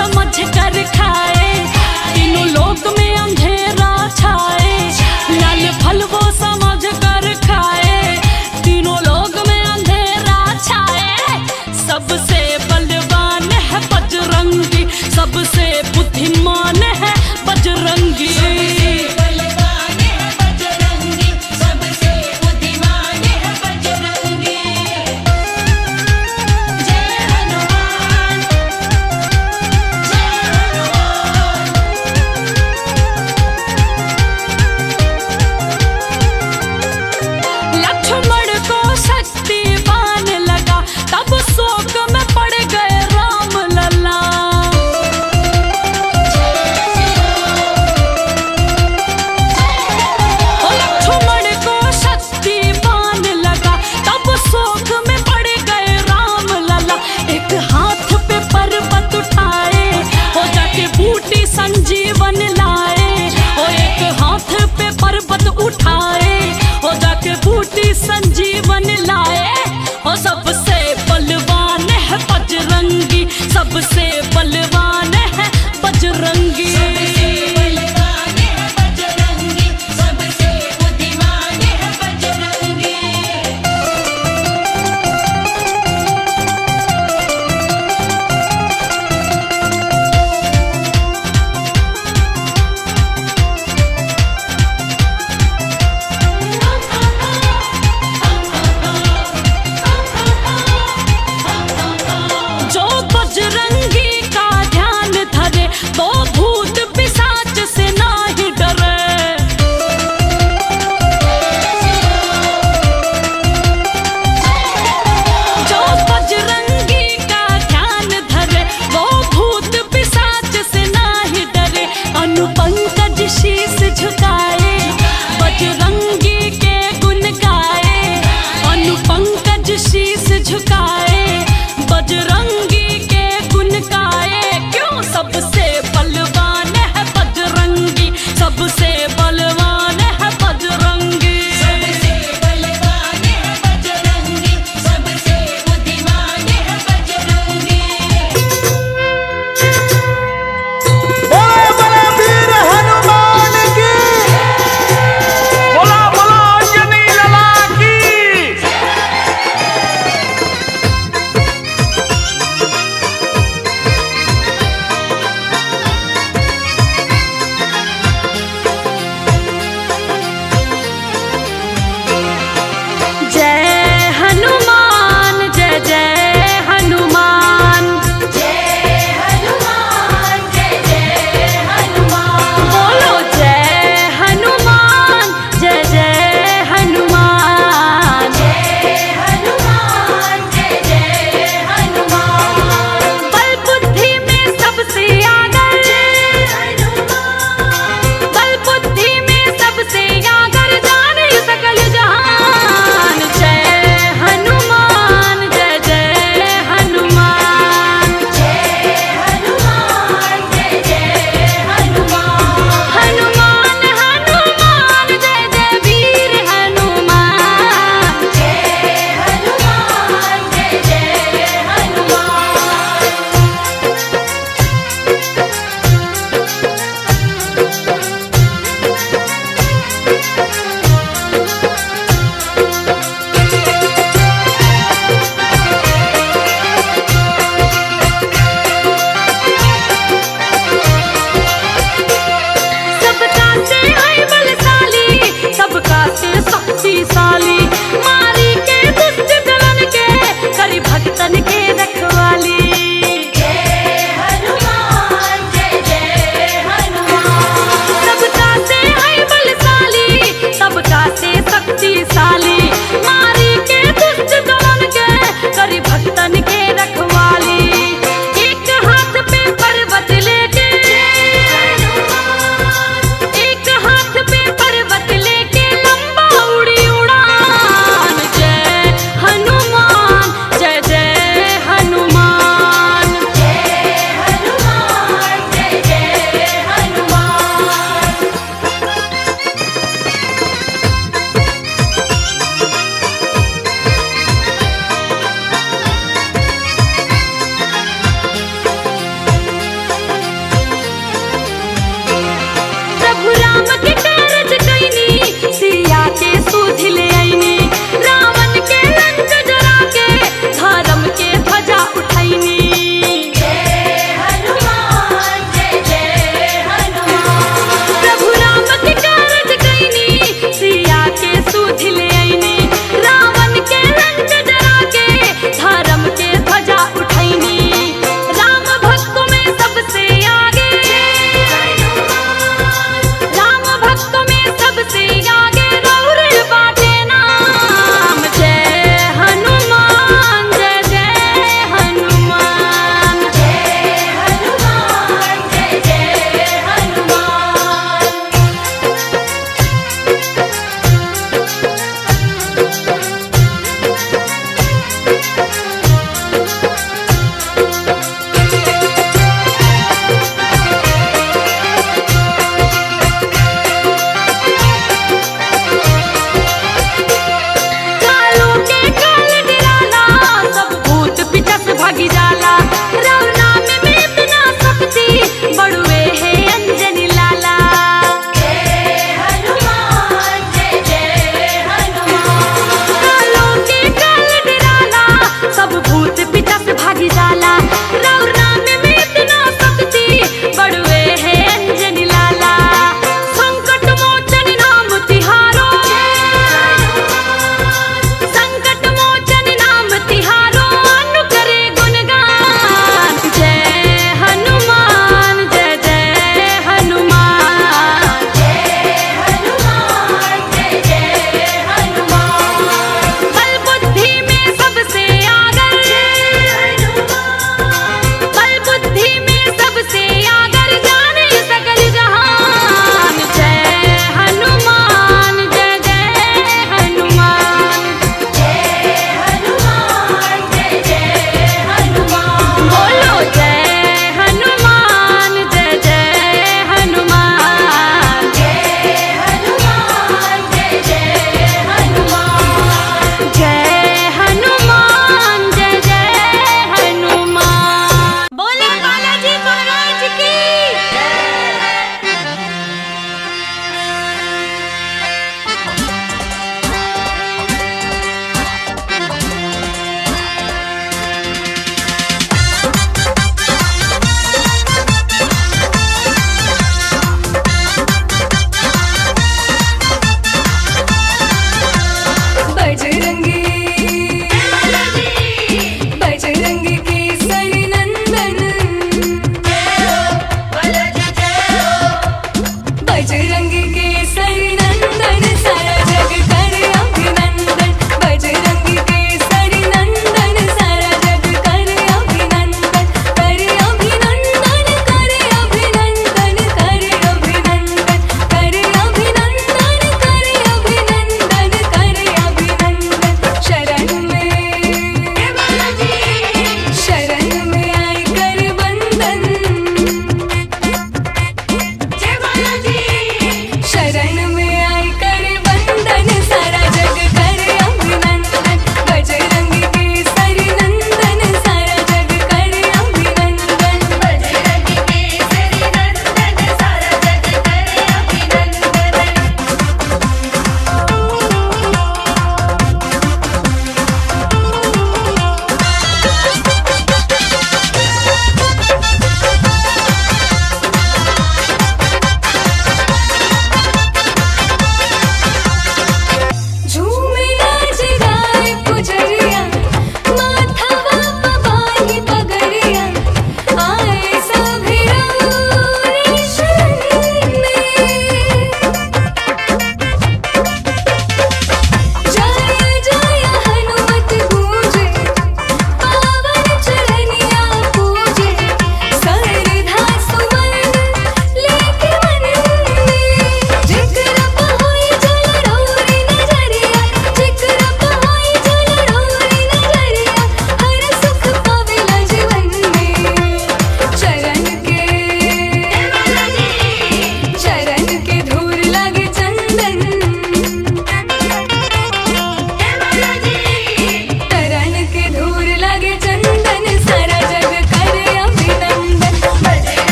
समझ कर खाए तीनों लोक में अंधेरा छाए लाल फल वो समझ कर खाए तीनों लोक में अंधेरा छाए सबसे बलवान है बजरंगी सबसे बुद्धिमान है बजरंगी बलवान है बजरंगी सबसे बुद्धिमान है बजरंगी जय हनुमान जय हनुमान लक्ष्मण को शक्तिवान लगा तब शोक में पड़ गए राम लला ओ लक्ष्मण को शक्तिवान लगा तब शोक में पड़ गए राम लला एक हाथ पे पर्वत उठाए हो जाके बूटी संजीवन लाए ओ एक हाथ पे पर्वत उठाए हो जाके बूटी संजीवन लाए हो सबसे बलवान है बजरंगी सबसे बलवान है बजरंगी बलवान है बजरंगी सबसे बुद्धिमान है बजरंगी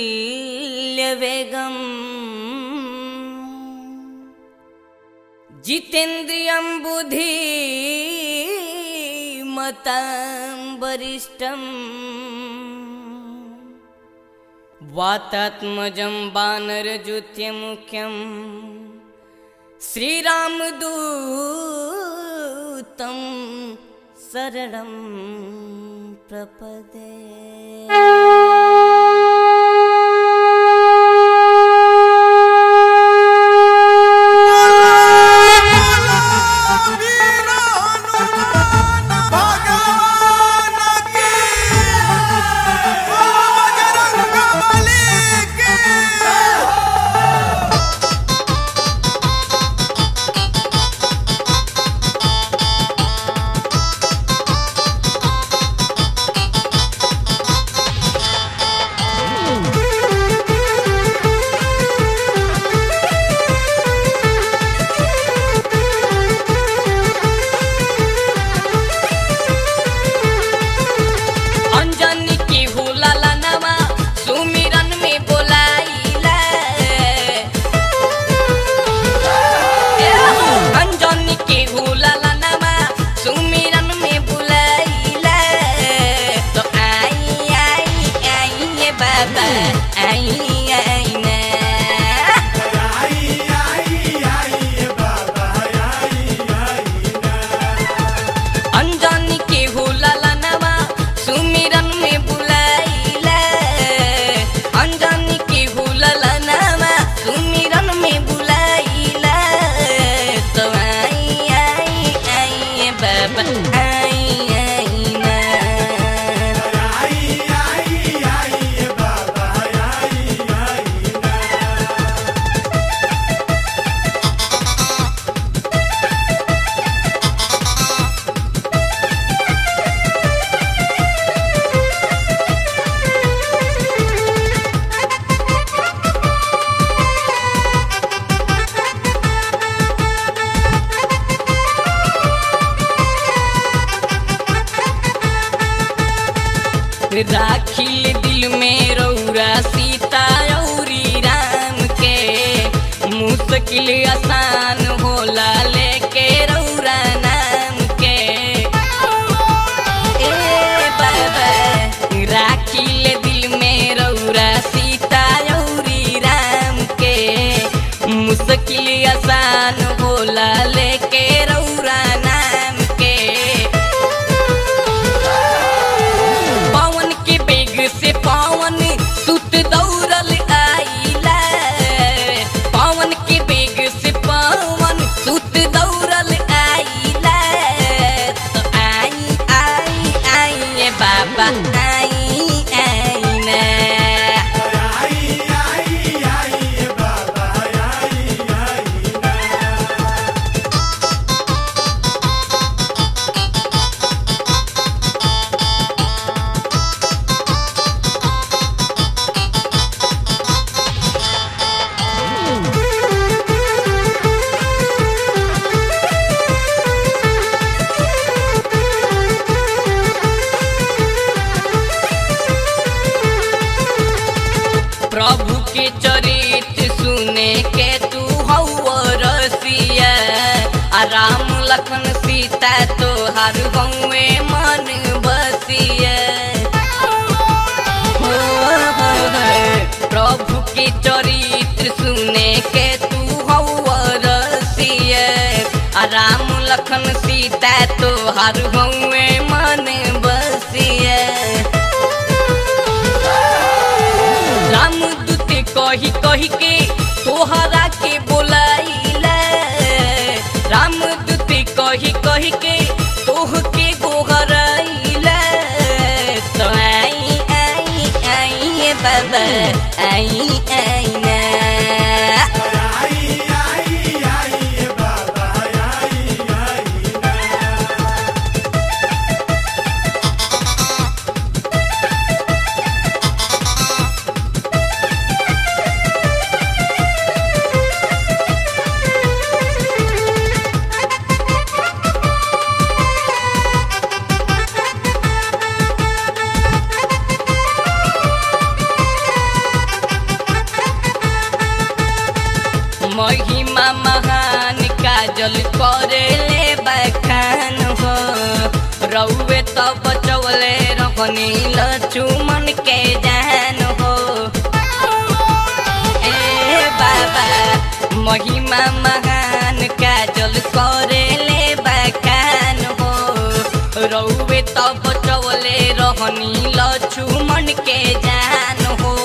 तुल्यवेगम् जितेन्द्रियं बुद्धिमतां वरिष्ठम् वातात्मजं वानरजुत्यमुख्यम् श्रीरामदूतं शरणं प्रपदे भगवान की बजरंग बली की अंजनी की हुलाला नवा सुमिरन में बोलाइला अंजनी की हुलाला नवा सुमिरन में बुलाइला तो आई आई आई ये बाबा आई आई ना अंजनी के हुलाला नवा सुमिरन में बुलाइला अंजनी के हुलाला नवा सुमिरन में बुलाइला तो आई आई आई बाबा आई आई ना राखिल दिल में रौरा सीता औरी राम के मुश्किल आसान होला लेके रौरा नाम के ए बाबा राखिल दिल में रौरा सीता औरी राम के मुश्किल आसान होला लेके रौरा नाम के पवन के बेग से पवन सुत दौड़ल आइला पवन के बेग से पवन सुत दौड़ल आइला तो आई आई आई ये बाबा आई आई ना प्रभु के चरित्र सुने के तू हौ रसिया आ राम लखन सीता तोहार गौए मन बसिया हो, हो, हो। प्रभु के चरित्र सुने के तू हौ रसिया आ राम लखन सीता तोहार गौए मन बसिया रामदूत कही कही के तोहरा के बोलाइला रामदूत कही कही के तोह के गोहराइला तो आई आई आई बाबा आई आई ना महिमा महान काजल करे ले बखान हो रउए तो बचवले रखनी लचुमन के जान हो ए बाबा महिमा महान काजल करे ले बखान हो रउए तो बचवले रहनी लचुमन के जान हो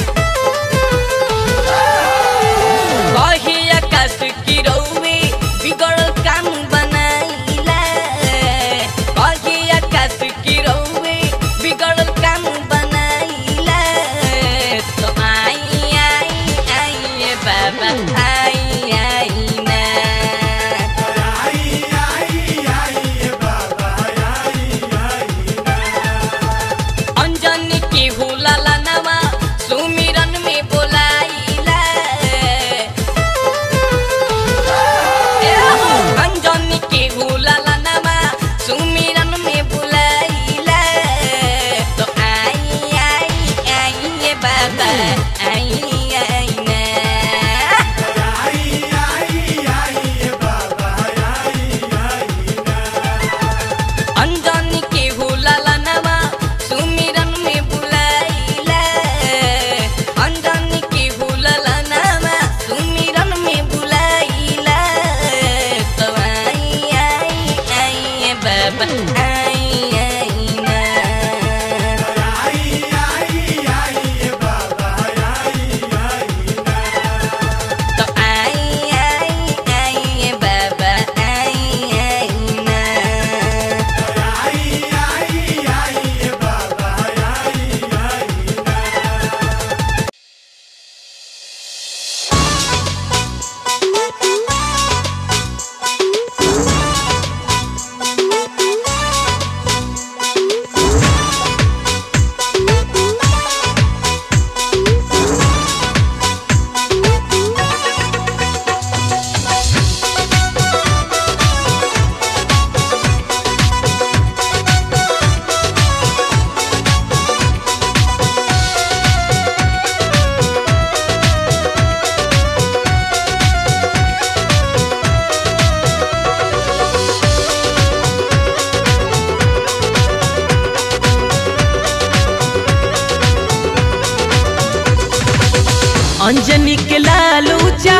कही आकाश की रउए बिगड़ल काम बनाइला कही आकाश की रउए बिगड़ल काम बनाइला तो आई आई आई ए बाबा आई आई ना अंजनी की हुलाला नवा सुमिरन में बोलाइला ए हो, अंजनी की हुलाला नवा सुमिरन में बोलाइला तो आई आई आई ये बाबा आई आई ना अंजनी के हुलाला नवा सुमिरन में बुलाइला अंजनी के हुलाला नवा सुमिरन में बुलाइला तो आई आई आई ए बाबा आई आई ना तो आई आई आई ए बाबा आई आई ना अंजनी के लाल ऊंचा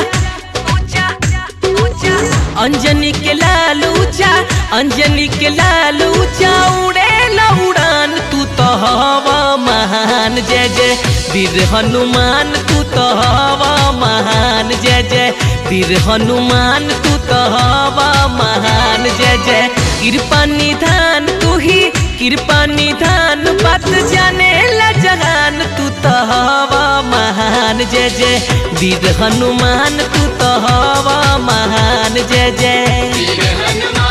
अंजनी के लाल ऊंचा अंजनी के लाल ऊंचा उड़े उड़ान तू तो हवा महान जय जय वीर हनुमान तू तो हवा महान जय जय वीर हनुमान तू तो हवा महान जय जय कृपा निधान तू ही कृपा निधान बात जाने ला जहान तू तो हवा महान जय जय वीर हनुमान तू तो हवा महान जय जय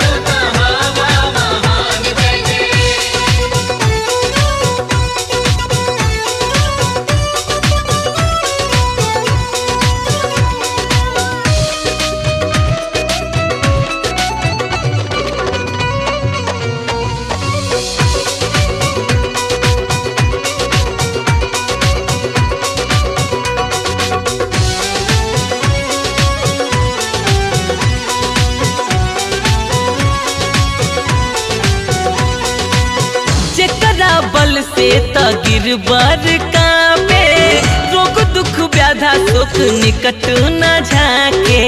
जेकरा बल से त गिरबर कापे रोग दुख व्याधा सुख निकट न झाके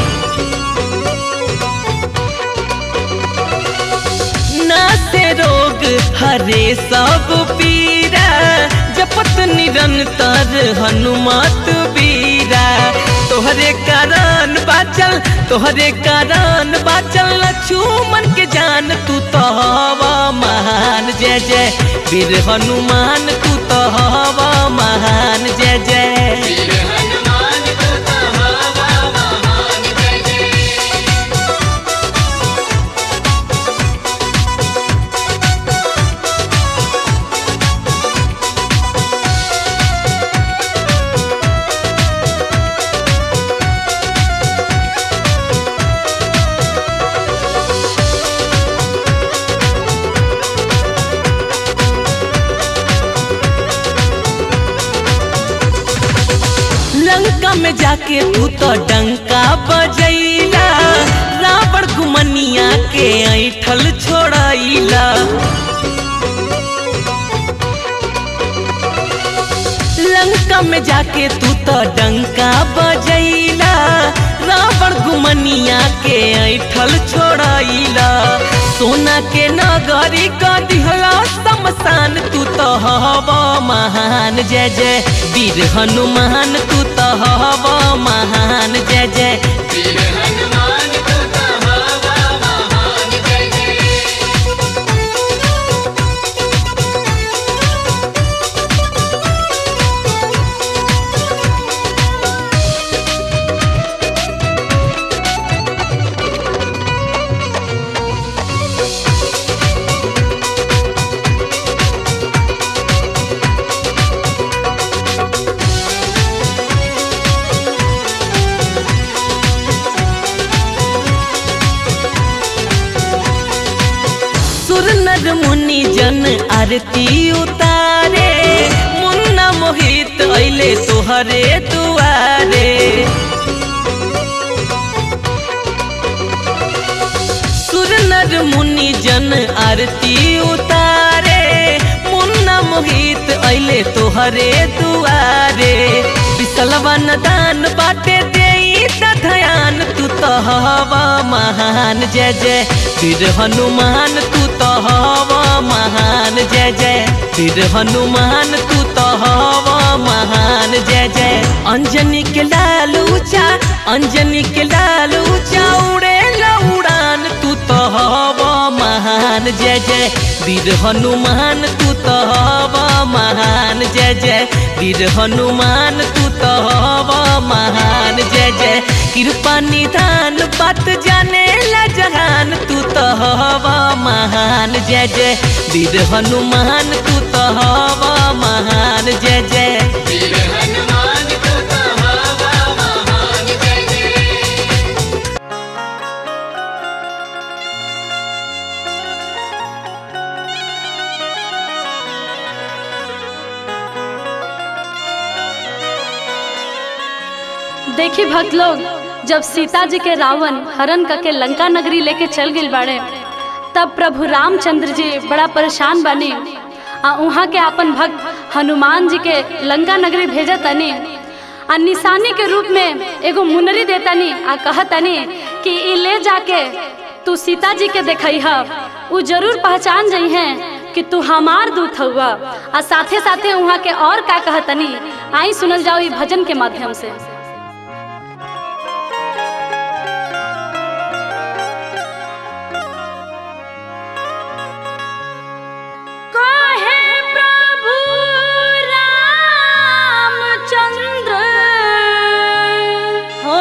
ना से रोग हरे सब पीरा जपत निरंतर हनुमत बीरा तोहरे कारण बाचल तोहरे कारण बाचल लक्ष्मण के जान तू तो हवा महान जय जय वीर हनुमान तू तो हवा महान जय जय लंका में जाके तू तो डंका बजैला रावण गुमनिया के ऐठल छोड़ैला लंका में जाके तू तो डंका बजैला रावण गुमनिया के ऐठल छोड़ैला सोना के नगरी का दिहला शमशान तू तो हवा महान जय जय वीर हनुमान तू तो हवा महान जय जय वीर हनुमान तू तो हवा महान जय जय सुर नर मुनि जन आरती उतारे मुन्ना मोहित अइले तोहरे दुआरे सुर नर मुनि जन आरती उतारे मुन्ना मोहित अइले तोहरे दुआरे बिसलवन दान बाटे देई त ध्यान तू तो हवा महान जय जय वीर हनुमान तू तो हवा महान जय जय वीर हनुमान तू तो हवा महान जय जय अंजनी के लाल ऊंचा अंजनी के लाल ऊंचा उड़े उड़ान तू तो हवा महान जय जय वीर हनुमान तू तो हवा महान जय जय वीर हनुमान तू तो हवा महान जय जय कृपा निधान बात जाने ला जहान तू तो हवा महान जय जय वीर हनुमान तू तो हवा महान जय जय वीर हनुमान तू तो हवा महान जय जय देखी भक्त लोग जब सीता जी के रावण हरण करके लंका नगरी लेके चल गई बाड़े तब प्रभु रामचंद्र जी बड़ा परेशान बनी आ वहाँ के अपन भक्त हनुमान जी के लंका नगरी भेजा तनी आ निशानी के रूप में एगो मुनरी देतनी आ कहतनी कि ई ले जाके तू सीता जी के देखई ह उ जरूर पहचान जई हैं कि तू हमार दूत हुआ आ साथे साथे वहाँ के और का कहतनी आई सुनल जाओ ई भजन के माध्यम से काहे प्रभु रामचंद्र हो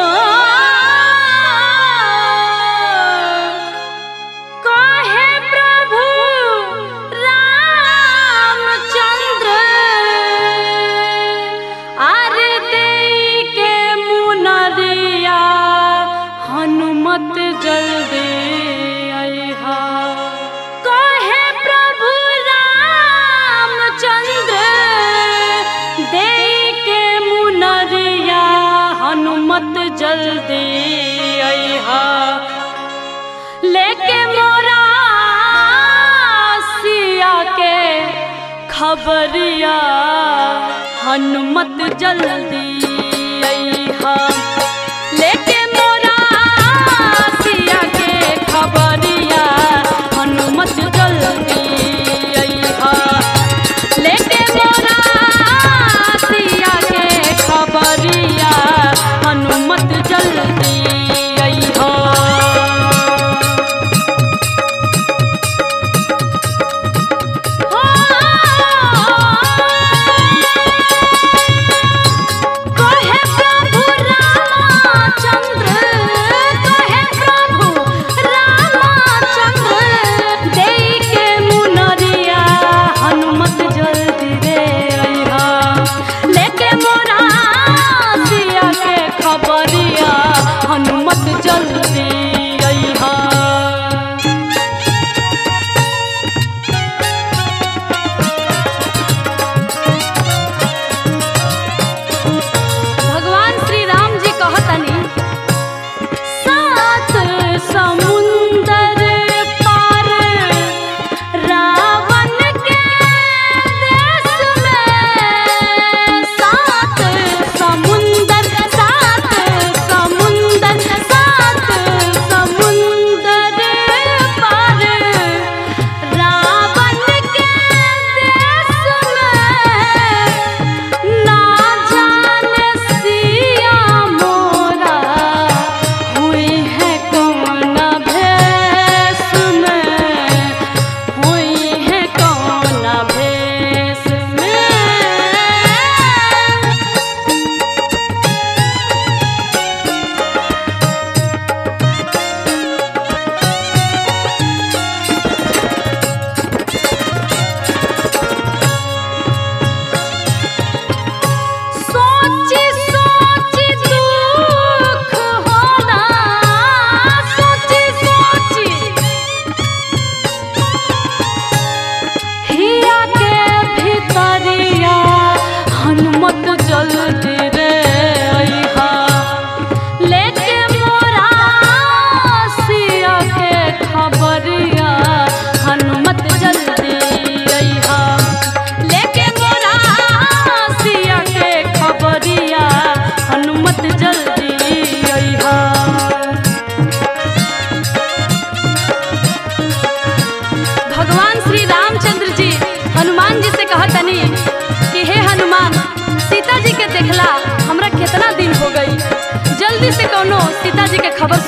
काहे प्रभु रामचंद्र आरे देई के मुनरिया हनुमत जल्दी अइहा कहे प्रभु रामचंद्र दे के मुनरिया हनुमत जल्दी अइहा लेके मोरा सिया के खबरिया हनुमत जल्दी अइहा लेके मोरा सिया के खबरिया हनुमत जल्दी अइहा लेके मोरा सिया के खबरिया हनुमत जल्दी अइहा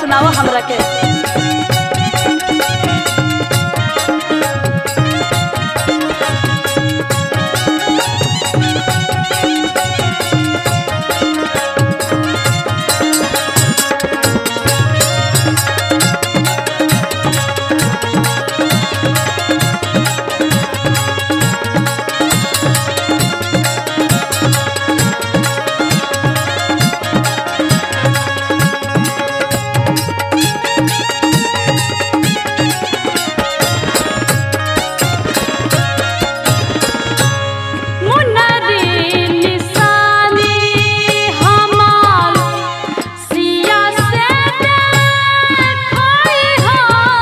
सुनाओ हमरा के मुन्नरी निशानी हमार सिया से देखई हो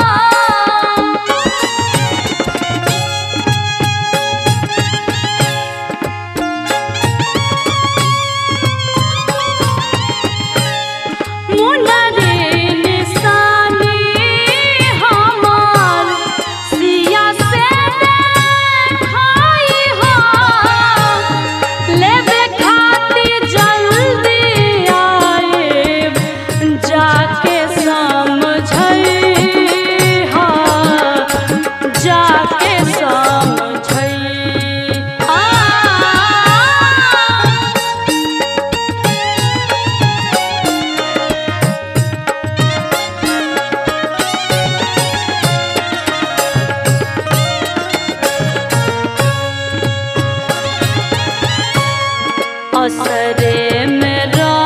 मुन्नरी निशानी हमार सिया से देखई हो लेबे खातिर जल्दी आए जाके समझई हा जाके समझई आ असरे में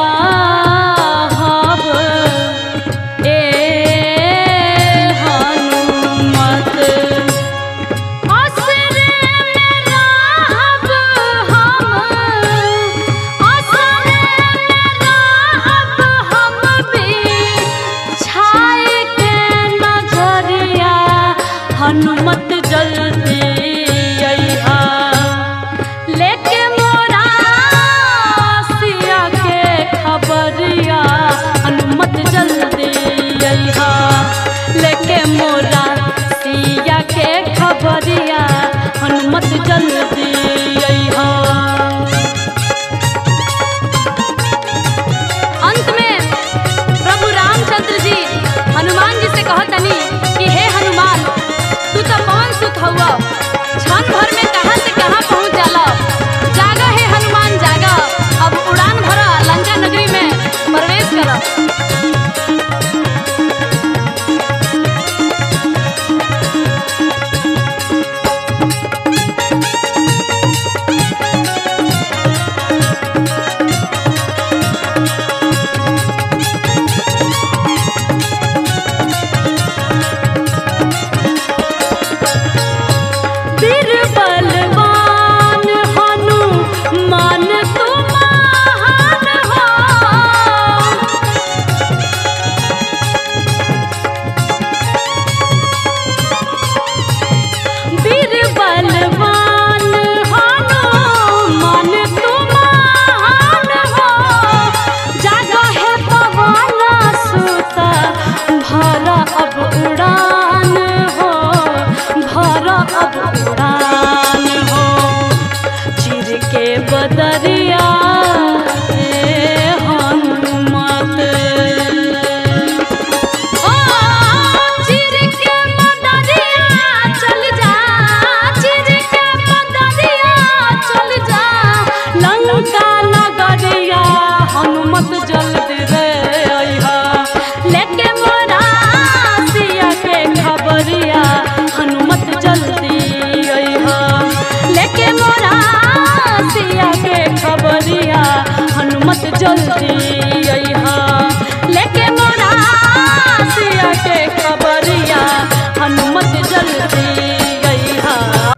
रहब ए हनुमत असरे में रहब हम असरे में रहब हम भी छाए के नजरिया हनुमत जल्दी अइहा लेके मोरा सिया के खबरिया हनुमत जल्दी अइहा लेके मोरा सिया के खबरिया हनुमत जल्दी अइहा अंत में प्रभु रामचंद्र जी हनुमान जी से कहतनी कि हे हनुमान तू तो कौन सुत हुआ क्षण भर में कहां से कहां पहुंच जाला जागा हे हनुमान जागा अब उड़ान भरा लंका नगरी में प्रवेश करा बीरबलवान हनुमान तुम महान हो बीरबलवान हनुमान तुम महान हो जागा है पवन सुत भरा अब उड़ान हो भरा अब उड़ान हो चिर के बदरिया ए हनुमत ओ चिर के बदरिया चल जा चिर के बदरिया चल जा लंका नगरिया हनुमत जल्दी रे अइहा लेके मोरा सिया के खबरिया हनुमत जल्दी अइहा लेके मोरा सिया के खबरिया हनुमत जल्दी अइहा लेके मोरा सिया के खबरिया हनुमत जल्दी अइहा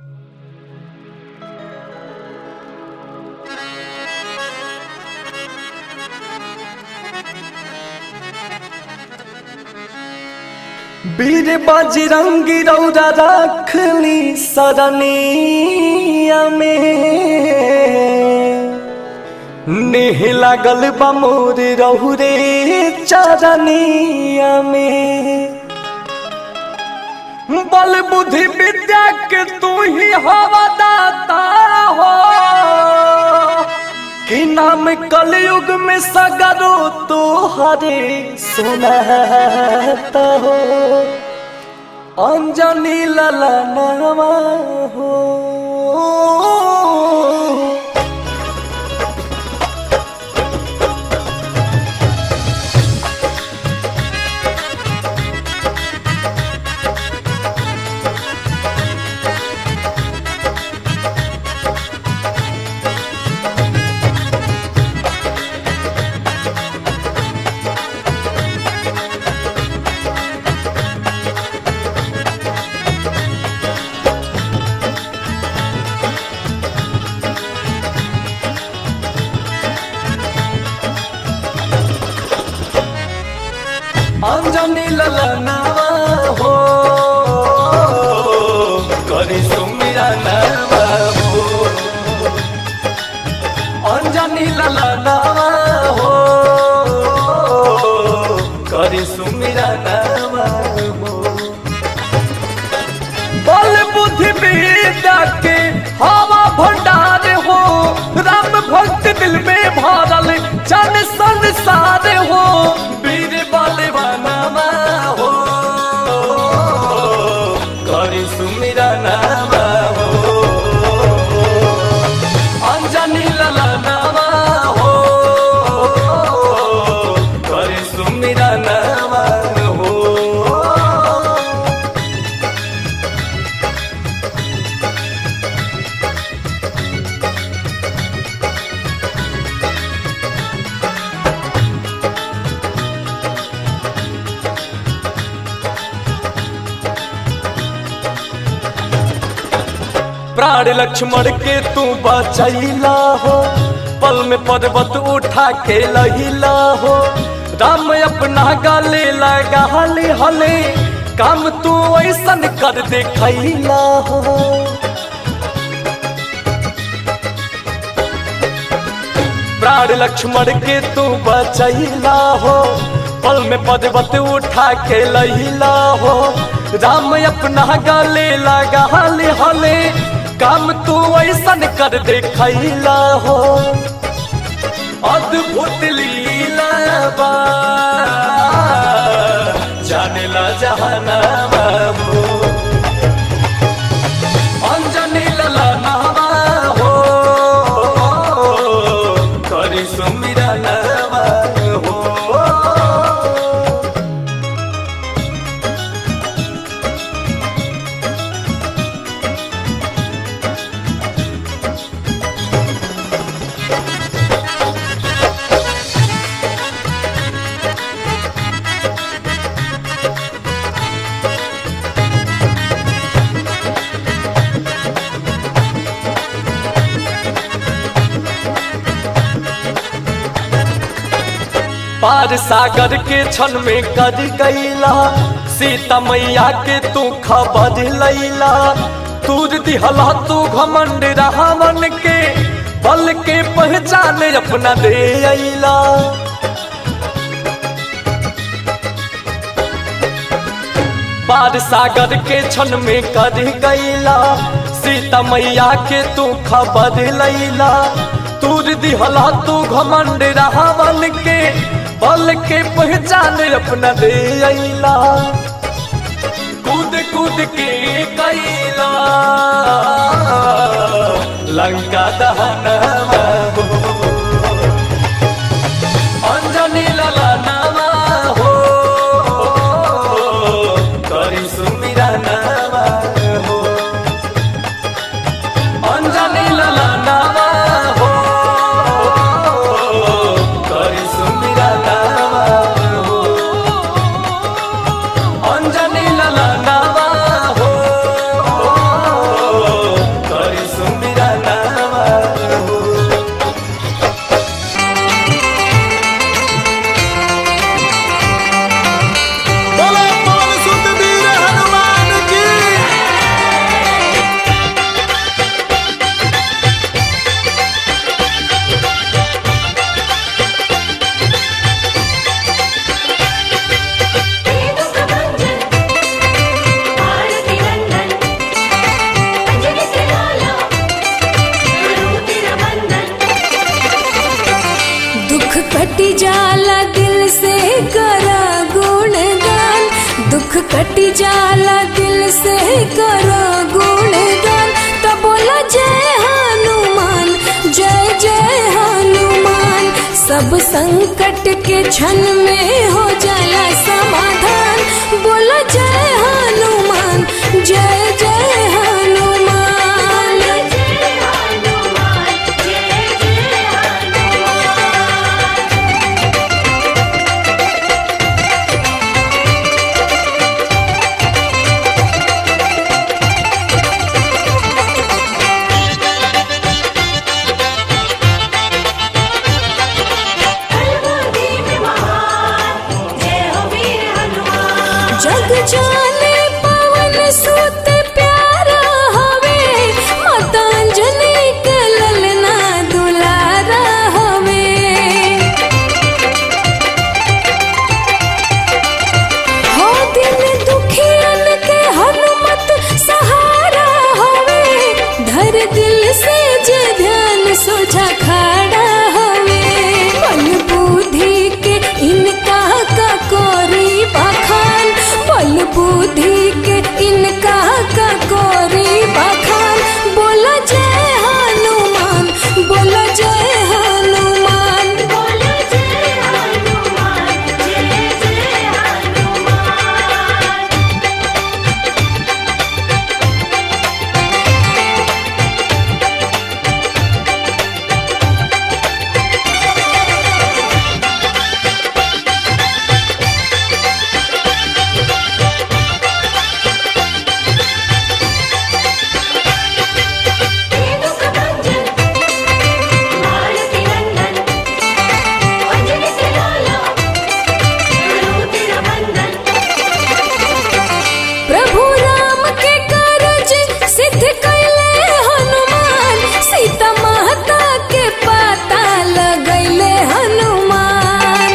वीर बजरंगी रौरा रखली सरनिया में नेह लागल बा मोर रहुरे चरनिया में बल बुद्धि विद्या के तू ही हवा दाता हो कि नाम कलयुग में सगरो तो हरे सुनाता हो अंजनी ललनवा हो अंजनी ललनवा हो करी सुमिरा नवा हो अंजनी ललनवा हो करी सुमिरा नवा हो बल बुद्धि विद्या के हवा भंडार हो राम भक्त दिल में भरल जन संसार हो वीर बलवानमा हो करी सुमिरा नामा हो अंजनी ललनामा हो करी सुमिरा नामा हो प्राण लक्ष्मण के तू बचैला हो पल में पर्वत उठा के लहिला हो राम अपना गले लगा हले हले काम तू ऐसन कर देखैला हो प्राण लक्ष्मण के तू बचैला हो पल में पर्वत उठा के लहिला हो राम अपना गले लगा हले हले काम तू ऐसन कर देखैला हो अद्भुत लीला बा जानेला जहानामा हो अंजनी ललनामा हो करी सुमिरा नामा हो पार सागर के क्षण में कर गईला सीता मैया के तू खबर लैला तूर दिहला तू घमंड रावण के बल के पहचान अपना दे अइला पार सागर के क्षण में कर गईला सीता मैया के तू खबर लैला तूर दिहला तू घमंड रावण के बल के पहचान अपना दे अइला कूद कूद के कैला लंका दहनवा हो अंजनी ललनामा हो करी सुमिरा नामा हो अंजनी ललनामा हो करी सुमिरा नामा हो अंजनी ललनामा हो करी सुमिरा नामा हो जाला दिल से करा गुणगान दुख कटी जाला दिल से करा गुणगान तो बोला जय हनुमान जय जय हनुमान सब संकट के क्षण में हो जाला समाधान बोला जय हनुमान जय जय हनुमान जग जाने पवन सुत प्यारा हवे मतांजलि के ललना दुलारा हवे हो दिन दुखियन के हनुमत सहारा हवे धर दिल से जे ध्यान सोझा खड़ा हवे बल बुद्धि के इनका का कोरी बखान बल बुद्धि के इनका का कोरी बखान बोला जय हनुमान बोला जय हनुमान बोला जय हनुमान जय जय हनुमान प्रभु राम के कारज सिद्ध कैले हनुमान सीता माता के पाता लगैले हनुमान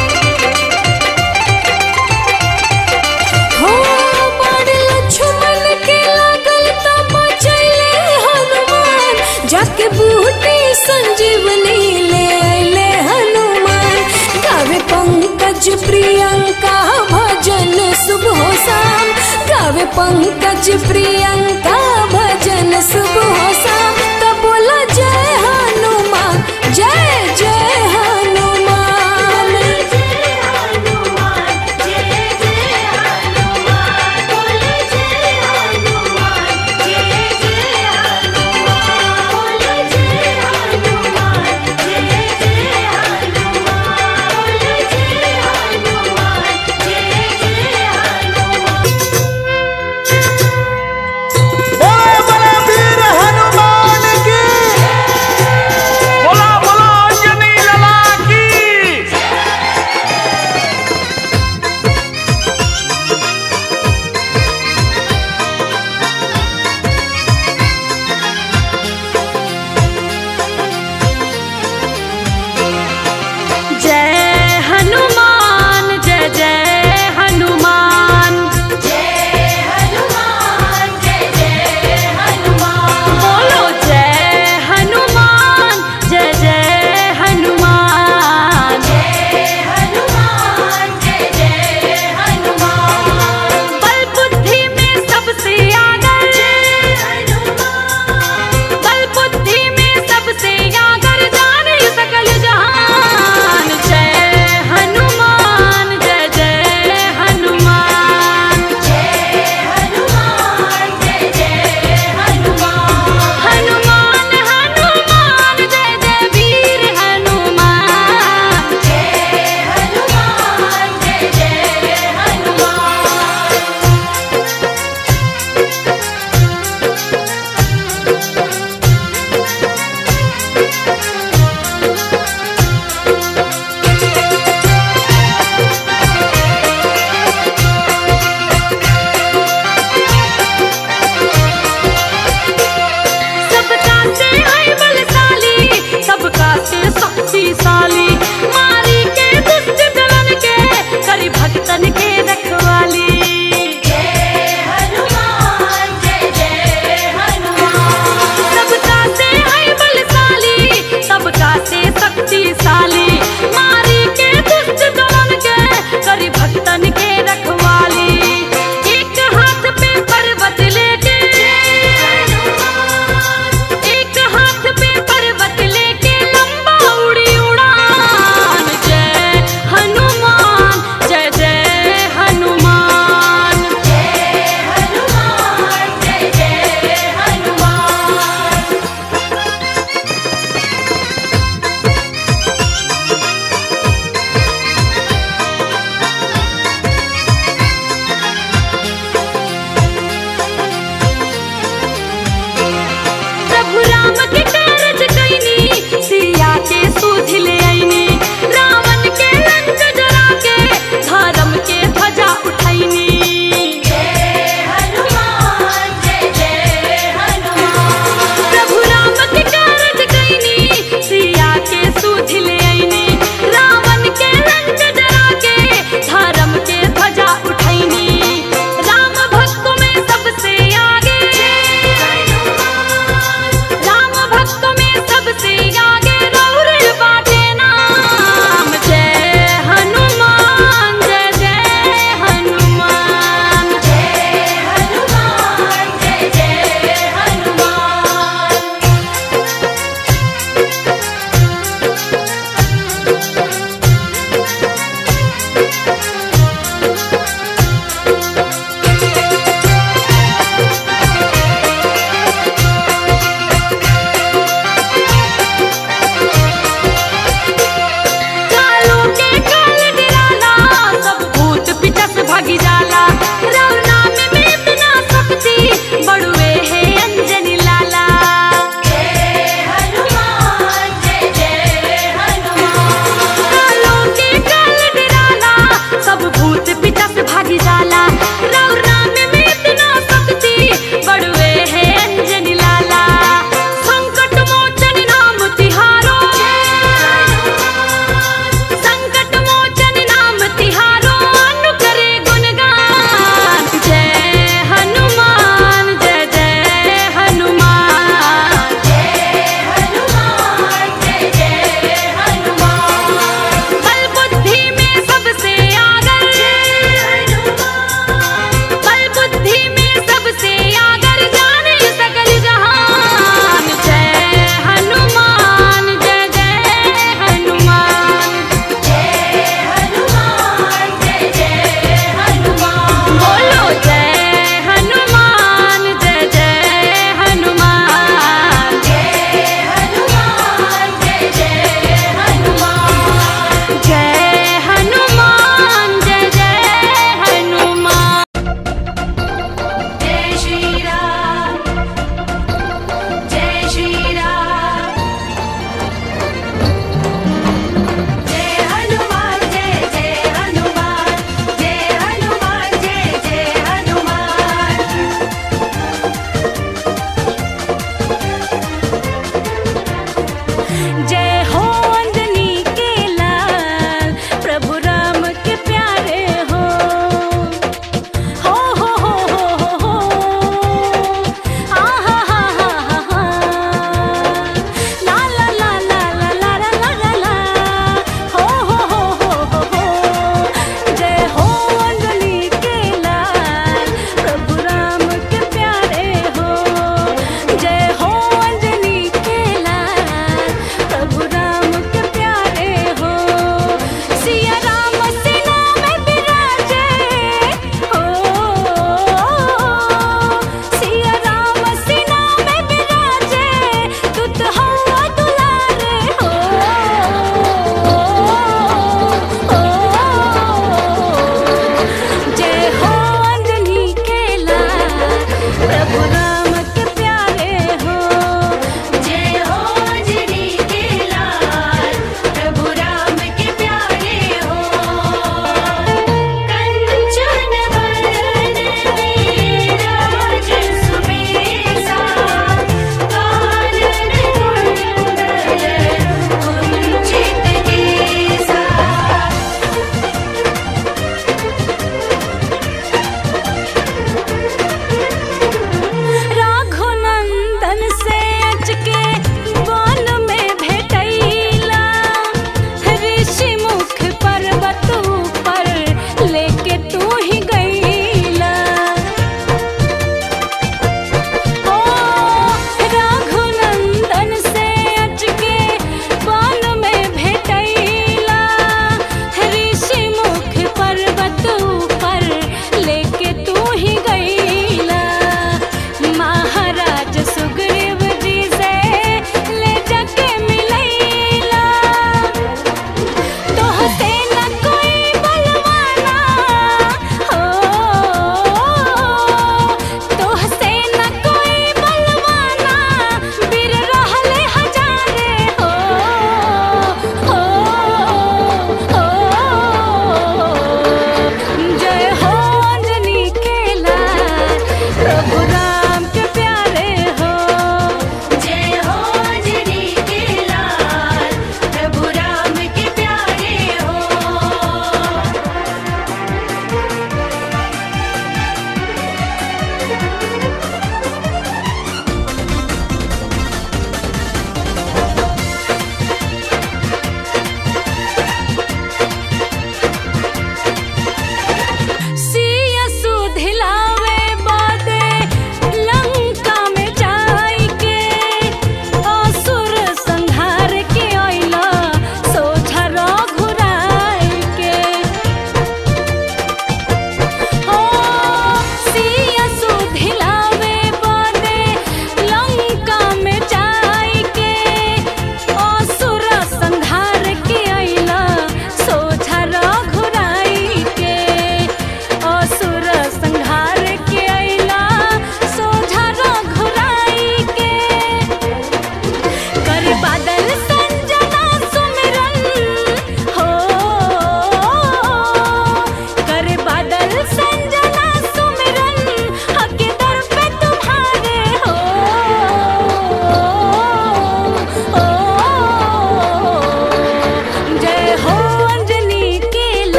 हो बड़ लक्ष्मण के लागल त बचैले हनुमान जाके बूटी संजीवनी ले अइले हनुमान गावे पंकज प्रियंका भजन सुबह शाम गावे पंकज प्रियंका भजन सुबह शाम तो बोला जय हनुमान जय जय हनुमान जय हनुमान जय जय हनुमान बोले जय हनुमान जय जय हनुमान बोले जय हनुमान जय जय हनुमान बोले जय हनुमान जय जय हनुमान बोले बोले वीर हनुमान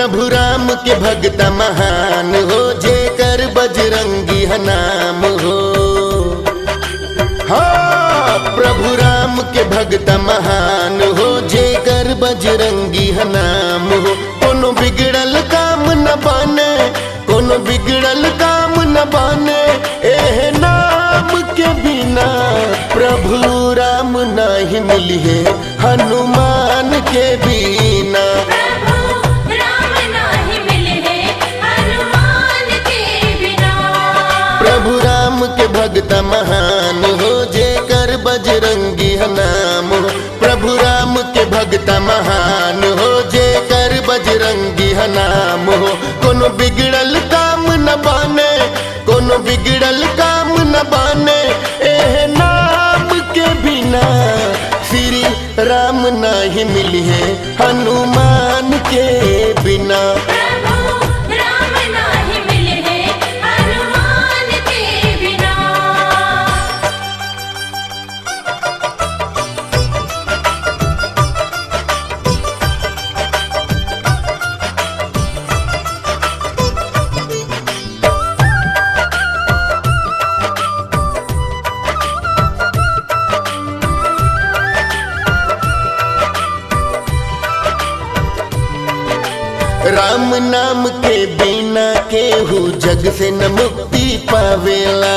प्रभु राम के भक्त महान हो जे कर बजरंगी है नाम हो हाँ प्रभु राम के भक्त महान हो जे कर बजरंगी है नाम हो कोनो बिगड़ल काम न बने कोनो बिगड़ल काम न बने एह नाम के बिना प्रभु राम नहीं मिली है हनुमान के बिना प्रभु राम नाही मिले हनुमान के बिना प्रभु राम के भक्त महान हो जे कर बजरंगी है नाम हो प्रभु राम के भक्त महान हो जे कर बजरंगी है नाम हो कोनो बिगड़ल काम न बने कोनो बिगड़ल काम न बने एह नाम के बिना श्री राम नहीं मिली है हनुमान के बिना प्रभु राम नाही मिले हनुमान के बिना राम नाम के बिना केहू जग से न मुक्ति पावेला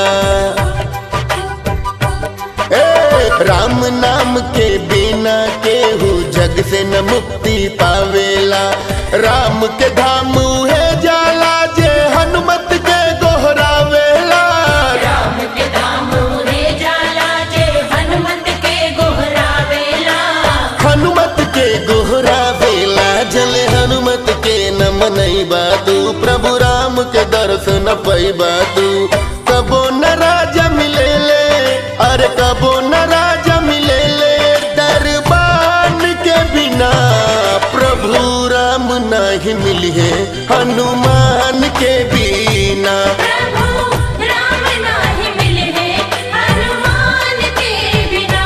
ए, राम नाम के बिना केहू जग से न मुक्ति पावेला राम के धाम उहे जाला जे हनुमत के गोहरावेला राम के धाम रे जाला जे हनुमत के गोहरावेला हनुमत के गोहरावेला जल हनुमत के न मनैबा तू प्रभु राम के दर्शन पैबा तू कबो न राजा मिले ले अरे कबो न राजा मिले ले दरबान के बिना प्रभु राम नहीं मिली है हनुमान के बिना प्रभु राम नाही मिले हनुमान के बिना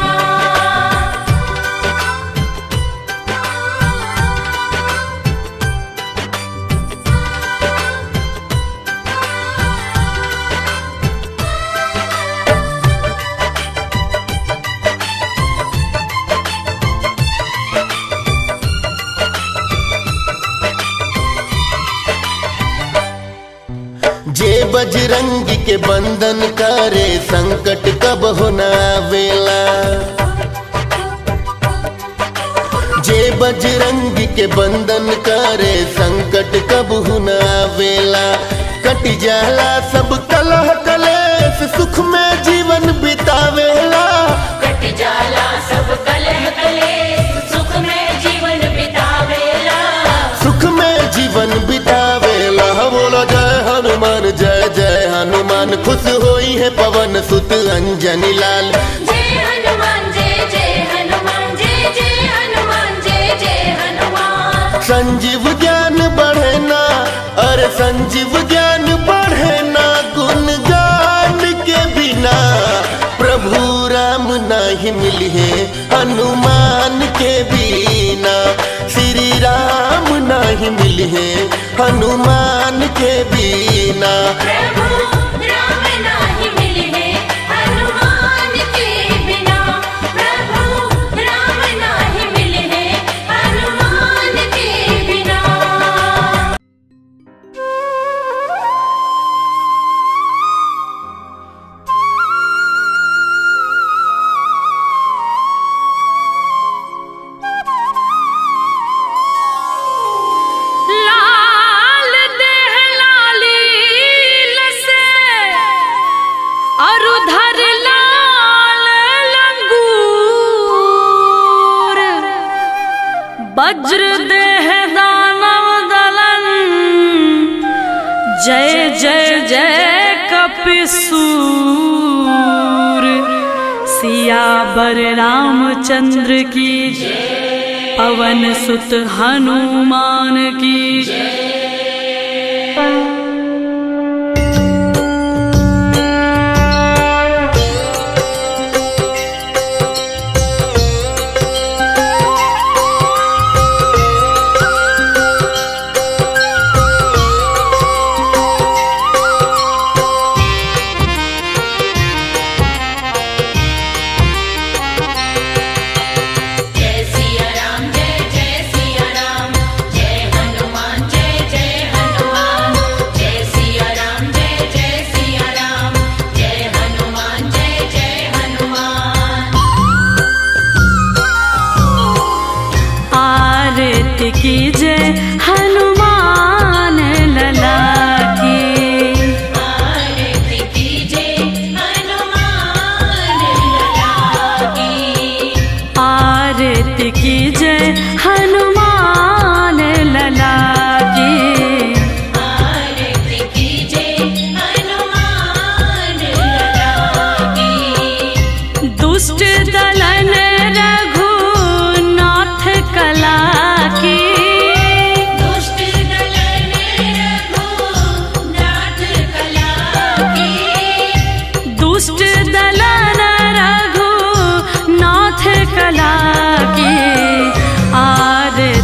जे बजरंगी के बंधन करे संकट कब होना आवेला जे बजरंगी के बंधन करे संकट कब होना आवेला कट जाला सब कलह कलेश सुख में जीवन बितावेला कट जाला सब कलह कलेश सुख में जीवन बितावेला सुख में जीवन बितावेला बोलो जय हनुमान जय जय हनुमान खुश होई है पवन सुत अंजनी लाल जय हनुमान जय जय हनुमान जय जय हनुमान जय जय हनुमान संजीव ज्ञान बढ़े ना अरे संजीव ज्ञान बढ़े ना गुण गान के बिना प्रभु राम नहीं मिली है हनुमान के बिना श्री राम नहीं मिली है हनुमान के बिना प्रभु राम नाही मिले हनुमान के बिना प्रभु राम नाही मिले हनुमान के बिना लाल देह लाली लसे अरुधर लाल लंगूर वज्र देह दानव दलन जय जय जय कपिसूर सियावर रामचंद्र की पवन सुत हनुमान की की जय हनुमान लला की आरती कीजे हनुमान लला की आरती की जय हनुमान लला की आरती कीजे हनुमान लला की दुष्ट दलन रघुनाथ कला की दुष्ट दलन रघुनाथ कला की दुष्ट दलन रघुनाथ कला की आरती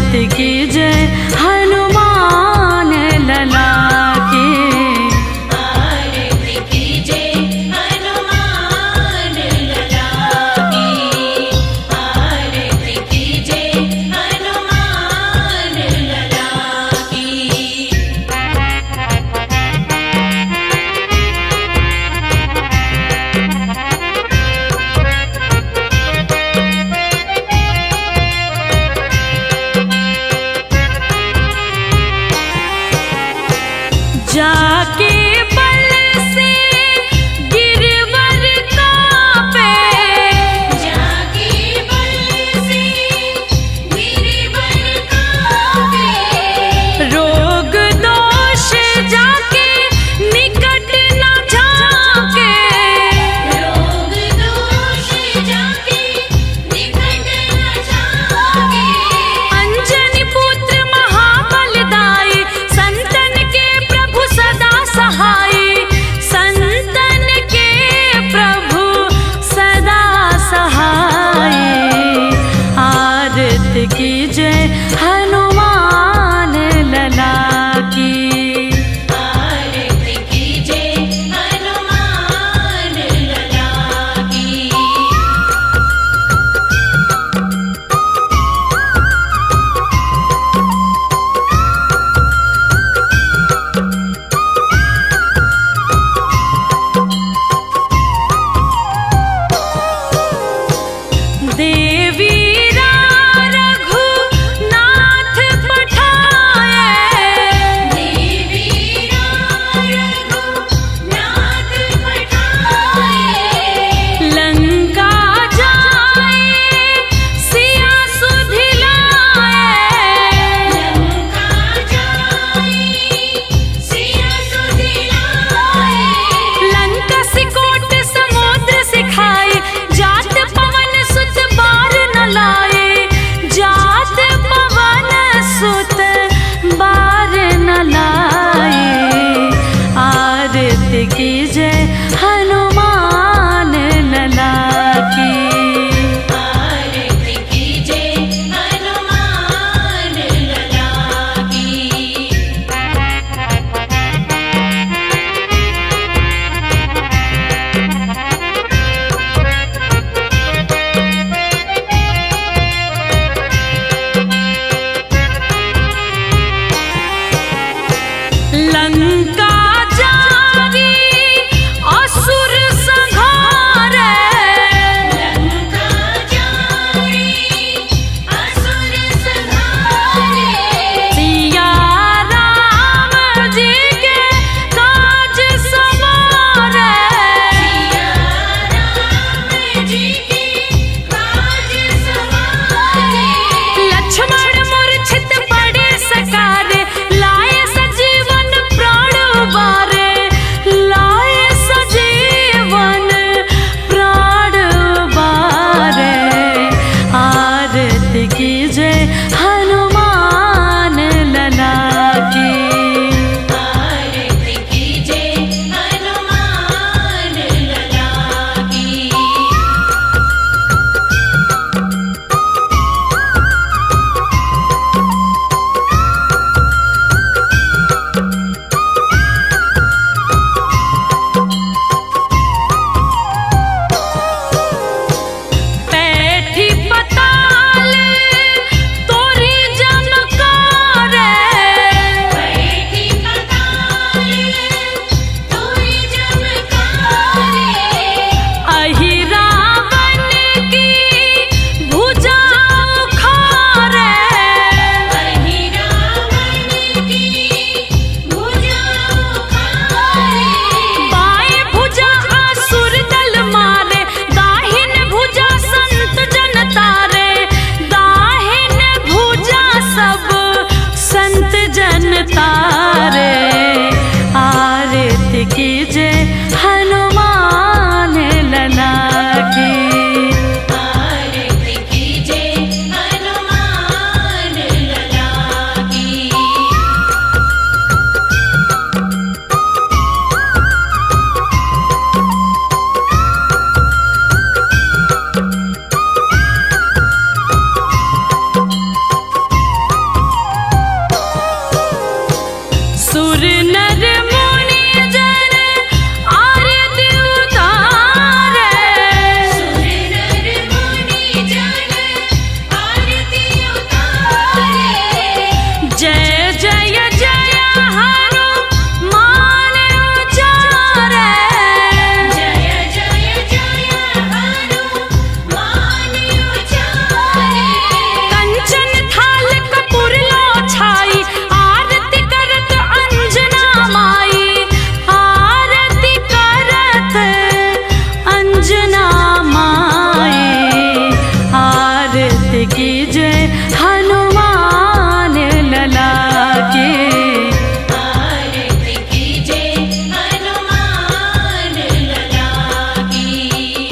की जय हनुमान लला के आरती कीजे हनुमान लला की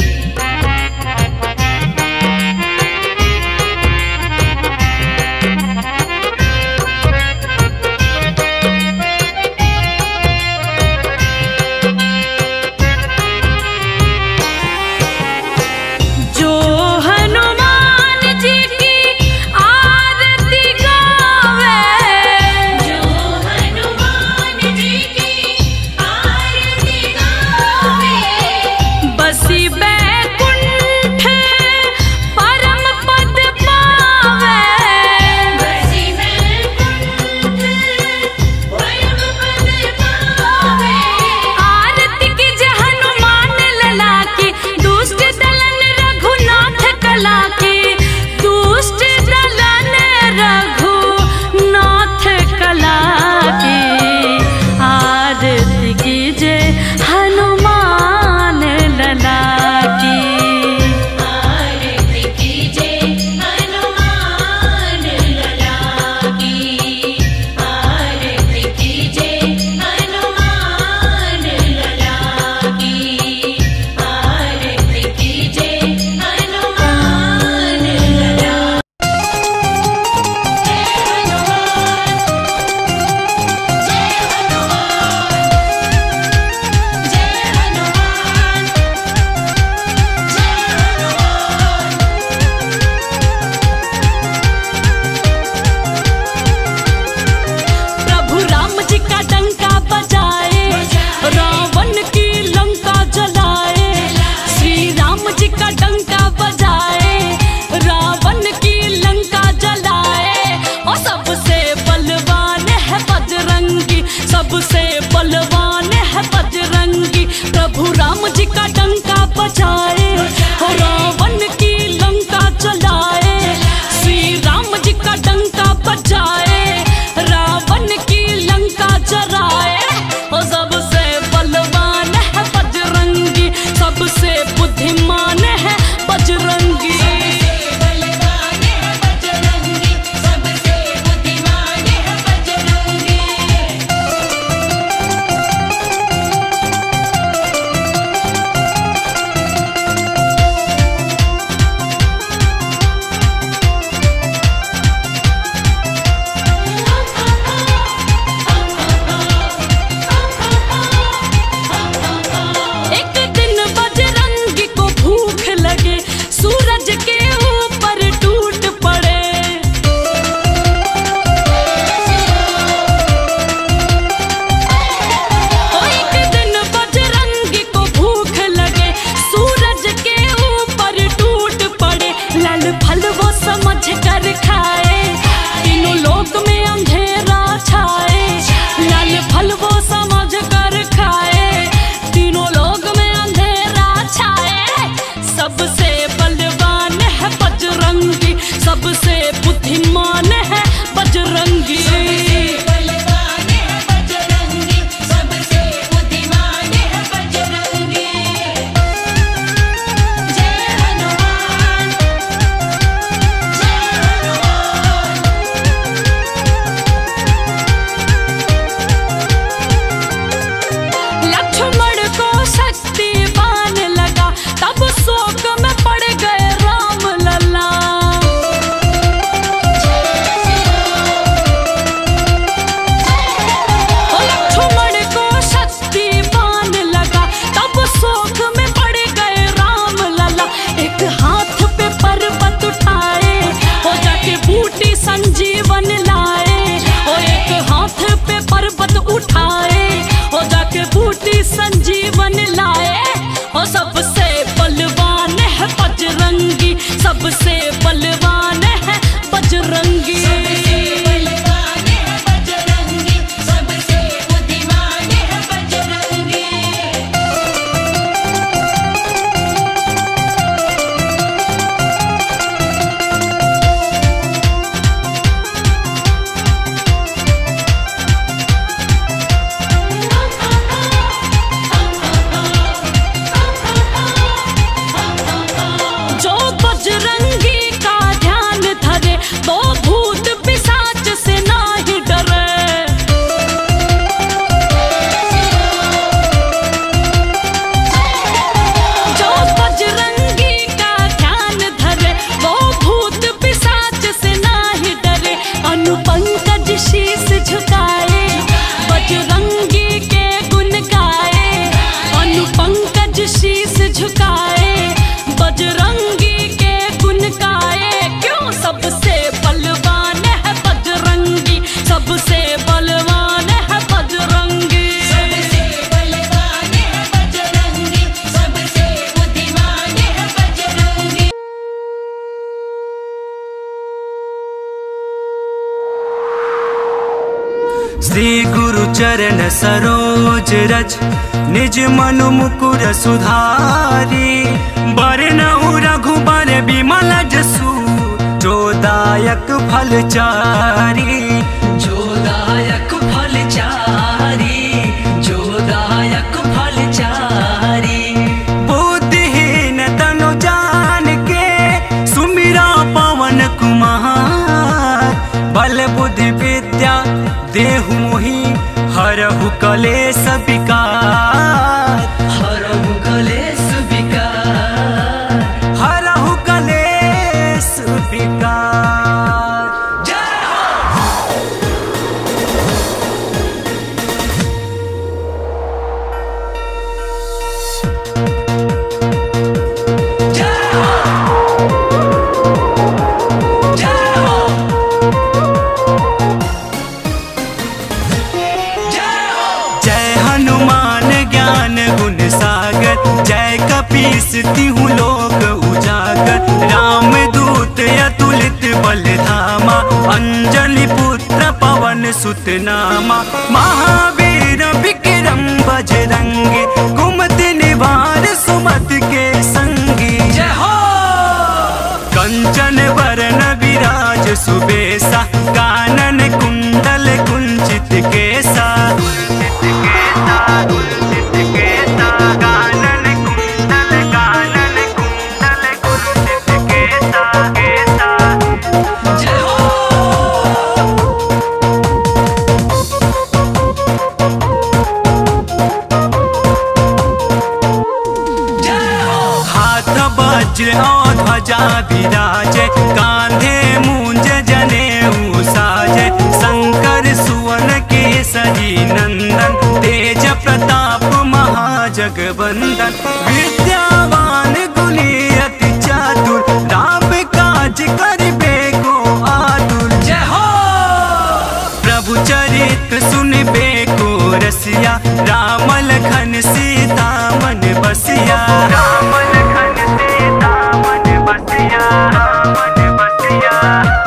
जो हनुमान जी की आरती गावे जो हनुमान जी की आरती गावे बसी बैकुंठ परम पद पावे बसी में कुंठ परम पद पावे आरती की जय हनुमान लला की दुष्ट दलन रघुनाथ कला की दुष्ट दलन रघुनाथ कला की आरती की जय हनुमान लला की आरती कीजे हनुमान लला की आरती कीजे हनुमान लला की आरती कीजे हनुमान लला जय हनुमान जय हनुमान जय हनुमान प्रभु राम जी का डंका बजाए रावण की लंका जलाए श्री राम जी का डंका बजाए रावण की लंका जलाए और सबसे बलवान है बजरंगी सबसे बलवान है बजरंगी प्रभु राम जी का डंका बजाए और रावण की लंका जलाए श्री राम जी का डंका बजाए रावण की लंका जराए और सबसे बलवान है बजरंगी सबसे बुद्धिमान है बजरंगी बलवान है बजरंगी सबसे बुद्धिमान है बजरंगी एक दिन बजरंगी को भूख लगे सूरज के ऊपर टूट पड़े ओ एक दिन बजरंगी को भूख लगे सूरज के ऊपर टूट पड़े लाल फल वो समझ कर खाए तीनों लोक में अंधेरा छाए लाल फल वो समझ कर खाए तीनों लोक में अंधेरा छाए सबसे बलवान है बजरंगी सबसे बुद्धिमान है बजरंगी बलवान है बजरंगी सबसे बुद्धिमान है बजरंगी जय हनुमान जय हनुमान लक्ष्मण को शक्तिवान लगा तब शोक में पड़ गए राम लला ओ लक्ष्मण को शक्तिवान लगा तब शोक में पड़ गए राम लला एक हाथ पे पर्वत उठाए हो जाके बूटी संजीवन लाए ओ एक हाथ पे पर्वत उठाए हो जाके बूटी संजीवन लाए ओ सबसे बलवान है बजरंगी सबसे बलवान है बजरंगी बलवान है बजरंगी सबसे बुद्धिमान है बजरंगी श्री गुरु चरण सरोज रज निज मनु मुकुर सुधारी बरनऊ रघुबर विमल जसु जोदायक फलचारी जोदायक फलचारी जोदायक फलचारी बुद्धिहीन तनु जान के सुमिरा पवन कुमार बल बुद्धि विद्या देहु मोहि हरहु कलेश विकार हरहु कलेश विकार हरहु कलेश विकार जय हो जय हनुमान ज्ञान गुण सागर जय कपीस तिहु लोक उजागर राम दूत अतुलित बल धामा अंजलि पुत्र पवन सुत नामा महावीर विक्रम बजरंगी कुमति निवार सुमत के संगी जय हो कंचन वरण विराज सुबेसा कानन कुंडल कुंचित केसा कानन कुंडल कानन कुंडल कुंचित केसा केसा जय हो हाथ वज्र और ध्वजा विराजे कांधे मूंज जने साजे शंकर सुवन केसरी नंदन तेज प्रताप महाजगवंदन विद्यावान गुणी अति चातुर राम काज करबे को आतुर जय हो प्रभु चरित सुनबे को रसिया राम लखन सीता मन बसिया राम लखन सीता मन बसिया मन बसिया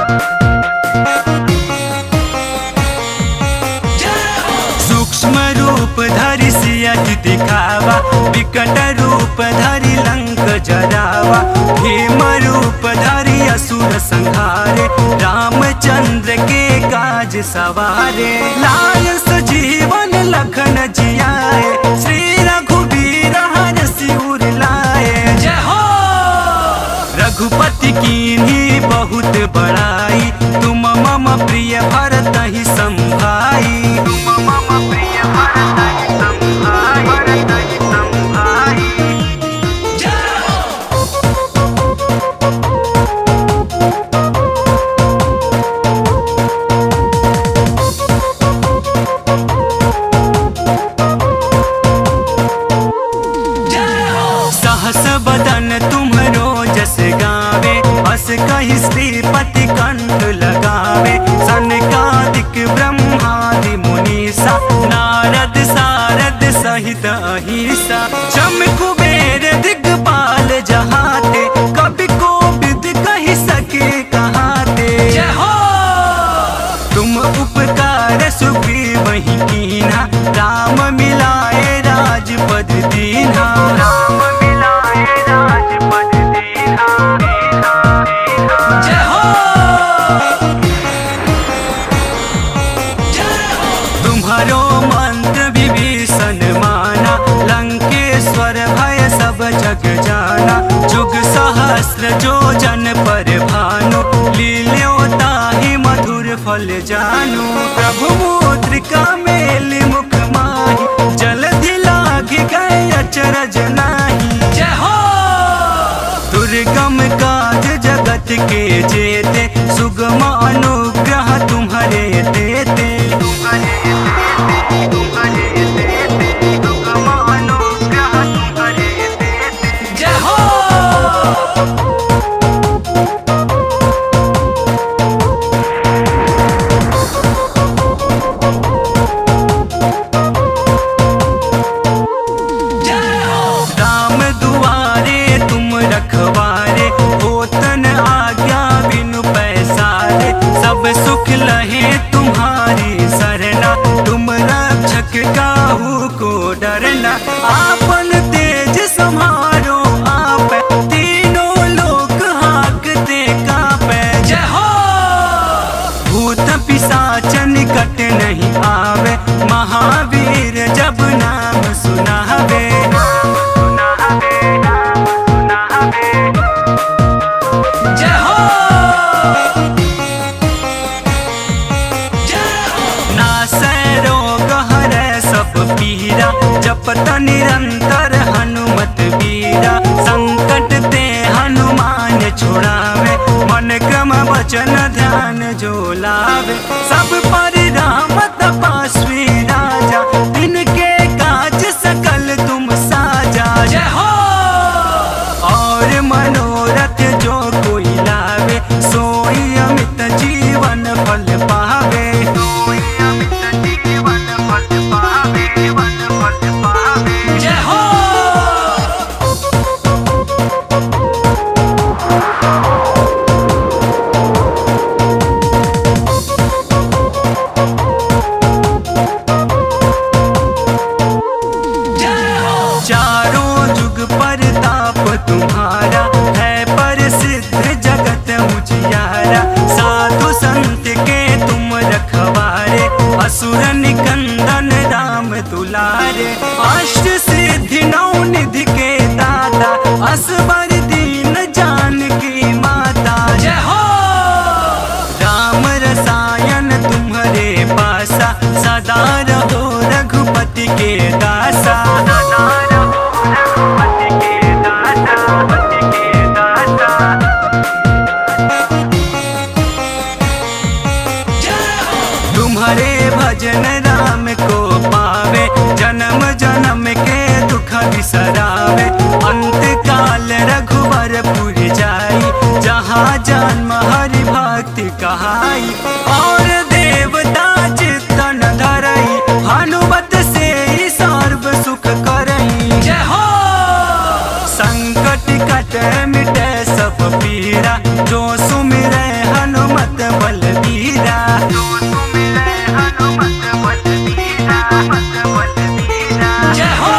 सूक्ष्म रूप धरि सियहि दिखावा विकट रूप धरि लंक जरावा भीम रूप धरि असुर संहारे रामचंद्र के काज सवारे लाल सजीवन लखन जियाए श्री रघुबीर हर सिर लाए जय हो रघुपति की बहुत बड़ाई तुम मम प्रिय भरत ही संभाई तुम मम प्रिय भरत ही संभाई भरत ही संभाई जय हो सहस बदन तुम्हरो जस गावे हस कहि श्रीपति कंठ लगावे सनकादिक ब्रह्मादि मुनीसा नारद सारद सहित अहिसा चम कुबेर दिगपाल जहाते कवि को विद कहि सके कहाते जय हो तुम उपकार सुग्रीव वही कीना राम मिलाए राजपद दीना राम मिलाए राजपद दीना जय हो तुम्हारो मंत्र विभीषण माना लंकेश्वर भय सब जग जाना जुग सहस्र जो जन पर भानु लील्यो ताहि मधुर फल जानू प्रभु मुद्रिका मेली मुख माही जलधि लागी गए अचरज नाही जय हो दुर्गम काज जगत के जेते सुगम अनुग्रह तुम्हारे देते सुगम अनुग्रह तुम्हारे देते जय हो राम दुआरे तुम रखवारे होतन आज्ञा बिनु पैसारे सब जपत निरंतर हनुमत वीरा संकट ते हनुमान छुड़ावे मन क्रम वचन ध्यान जो लावे सब पर राम तपस्वी राजा इनके काज सकल तुम साजा जय हो और मनोरथ जो कोई लावे सोई अमित जीवन फल पावे सोई अमित जीवन फल पावे जीवन फल पावे जय हो चारों जुग पर ताप तुम्हारा है प्रसिद्ध जगत उजियारा साधु संत के तुम रखवारे असुर निकंदन राम दुलारे अष्ट सिद्धि नौ निधि के दाता असबर दीन जानकी माता जय हो राम रसायन तुम्हारे पासा सदा रहो रघुपति के दासा सदा रहो रघुपति के दासा पति के दासा तुम्हारे भजन राम को पावे जन्म जन्म के दुख बिसरावे अंत काल रघुवर पुर जाई जहाँ जन्म हरि भक्ति कहाई और देवता चित्तन धरई हनुमत से ही सर्व सुख करई जय हो संकट कट मिटे सब पीरा जो सुमिरे हनुमत बलबीरा जो सुमिरे हनुमत बलबीरा हनुमत बलबीरा जय हो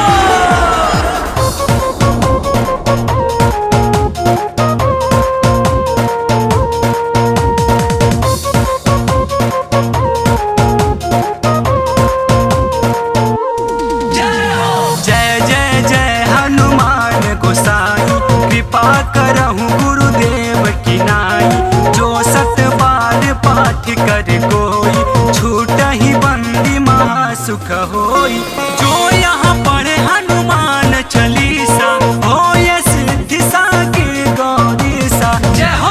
जय जय जय हनुमान गोसाई कृपा करहु गुरुदेव की नाई जो सत बार पाठ कर कोई छूट ही बंदी महासुख होई जो यहाँ पढ़े हनुमान चालीसा हो सिद्धि सा के गौरी सा जय हो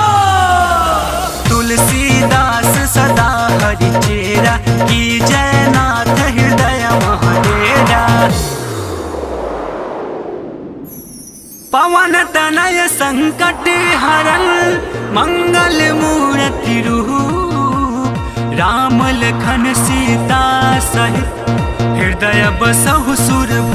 तुलसीदास सदा हरि चेरा की जयनाथ हृदय महाडेरा पवन तनय संकट हरन मंगल मूर्ति रूप राम लखन सीता सहित हृदय बसहु सुर